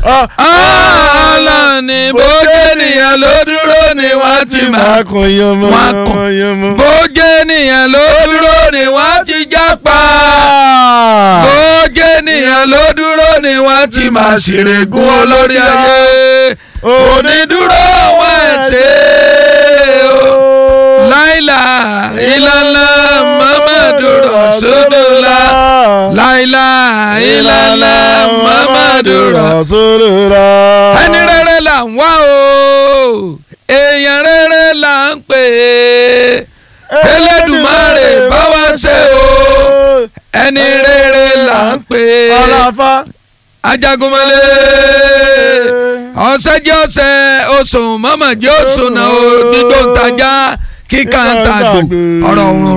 ọlọ́ni bójú ènìyàn ló dúró ni wọ́n ti máa kún yánmọ́ Wọ́n á kún. yánmọ́. bójú ènìyàn ló dúró ni wọ́n ti jápa bójú ènìyàn ló dúró ni wọ́n ti máa ṣèrègùn olórí ayé onídúró wọn ẹ̀ ṣe o láìlà ìlànà mamadu rasulullah láìlà ìlànà mamadu rasulullah ẹni rere là ń wá o èèyàn rere là ń pè é Elédùmarè bá wa ṣe o ẹni rere là ń pè é ọlọ́fà. ajagunmọ́lé ọ̀sẹ̀ jẹ́ ọ̀sẹ̀ oṣù mọ́mọ́ jẹ́ oṣù náà ó dídó ń tajà kíkà ń tàgbò ọ̀rọ̀ òrùn